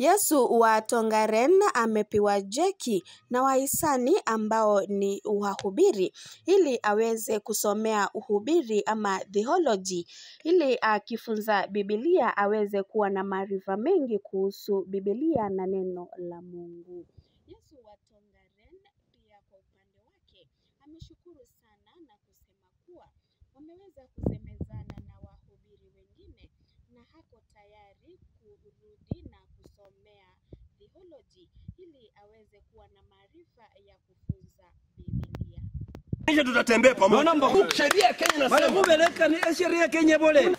Yesu wa Tongaren amepewa jeki na wahisani ambao ni wahubiri ili aweze kusomea uhubiri ama theology ili akifunza Biblia aweze kuwa na maarifa mengi kuhusu Biblia na neno la Mungu. Yesu wa Tongaren pia kwa upande wake ameshukuru sana na kusema kuwa wameweza kusemezana na wahubiri wengine na hako tayari kurudi na kusomea theology ili aweze kuwa na maarifa ya kufunza Biblia. Kisha tutatembea pamoja. Sheria ya Kenya Wale inasema mubeleka ni sheria Kenya bole.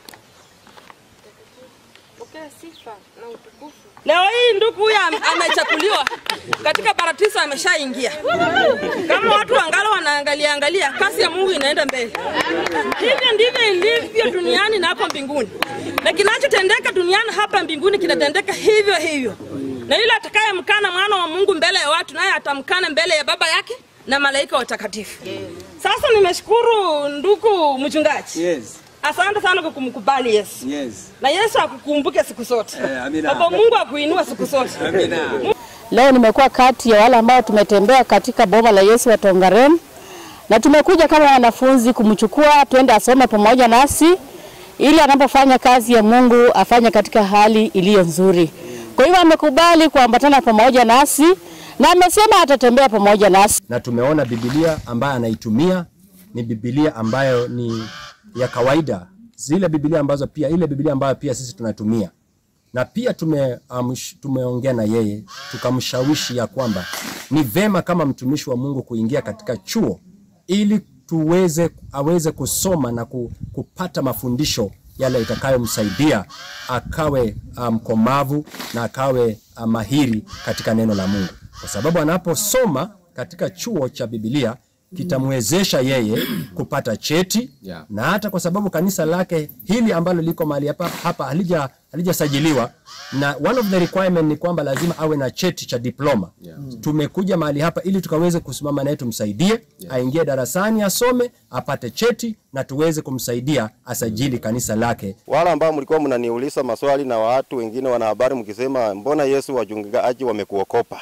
Pokea sifa na utukufu. Leo hii ndugu huyu am- amechakuliwa katika paratiso, ameshaingia. Kama watu wangalo wanaangalia angalia, kazi ya Mungu inaenda mbele. Hivyo ndivyo ilivyo duniani na hapo mbinguni, na kinachotendeka duniani hapa mbinguni kinatendeka hivyo hivyo. Na yule atakayemkana mwana wa Mungu mbele ya watu, naye atamkana mbele ya Baba yake na malaika watakatifu. Sasa nimeshukuru ndugu mchungaji, Yes. asante sana kwa kumkubali Yesu Yes. na Yesu akukumbuke siku zote. Eh, amina. Baba Mungu akuinua siku zote. Amina. Leo nimekuwa kati ya wale ambao tumetembea katika boma la Yesu wa Tongaren na tumekuja kama wanafunzi kumchukua twende asome pamoja nasi ili anapofanya kazi ya Mungu afanye katika hali iliyo nzuri. Kwa hivyo amekubali kuambatana pamoja nasi na amesema atatembea pamoja nasi. na tumeona Biblia ambayo anaitumia ni Biblia ambayo ni ya kawaida, zile Biblia ambazo pia ile Biblia ambayo pia sisi tunatumia, na pia tume, um, tumeongea na yeye tukamshawishi ya kwamba ni vema kama mtumishi wa Mungu kuingia katika chuo ili tuweze aweze kusoma na ku, kupata mafundisho yale itakayomsaidia akawe mkomavu um, na akawe uh, mahiri katika neno la Mungu, kwa sababu anaposoma katika chuo cha Biblia kitamwezesha yeye kupata cheti Yeah. na hata kwa sababu kanisa lake hili ambalo liko mahali hapa, hapa halija halijasajiliwa na one of the requirement ni kwamba lazima awe na cheti cha diploma. Yeah. Tumekuja mahali hapa ili tukaweze kusimama naye tumsaidie aingie darasani asome apate cheti na tuweze kumsaidia asajili kanisa lake Wale ambao mlikuwa mnaniuliza maswali na watu wengine wanahabari mkisema mbona Yesu wachungaji wamekuokopa,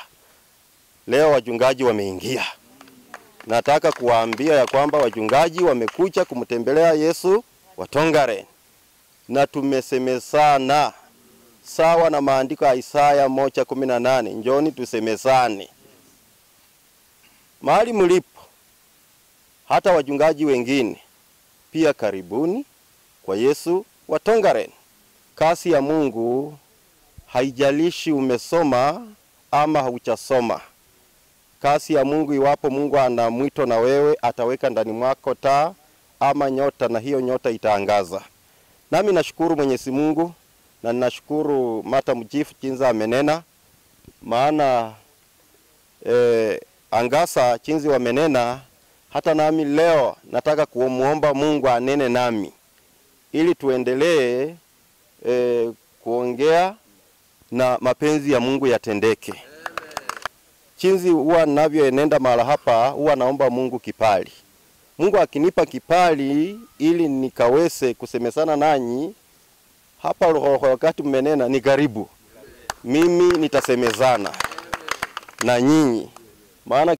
leo wachungaji wameingia. Nataka kuwaambia ya kwamba wachungaji wamekuja kumtembelea Yesu wa Tongaren na tumesemezana sawa na maandiko ya Isaya moja kumi na nane njoni tusemezane mahali mlipo, hata wachungaji wengine pia karibuni kwa Yesu wa Tongaren. Kazi ya Mungu haijalishi umesoma ama haujasoma. Kazi ya Mungu, iwapo Mungu ana mwito na wewe, ataweka ndani mwako taa ama nyota, na hiyo nyota itaangaza. Nami nashukuru Mwenyezi Mungu na ninashukuru Mata Mjifu jinsi amenena, maana eh, angasa jinsi wamenena. Hata nami leo nataka kumuomba Mungu anene nami ili tuendelee eh, kuongea na mapenzi ya Mungu yatendeke. Chinzi huwa ninavyoenenda mahala hapa, huwa naomba Mungu kipali. Mungu akinipa kipali ili nikaweze kusemesana nanyi hapa roho, wakati mmenena ni karibu, mimi nitasemezana na nyinyi, maana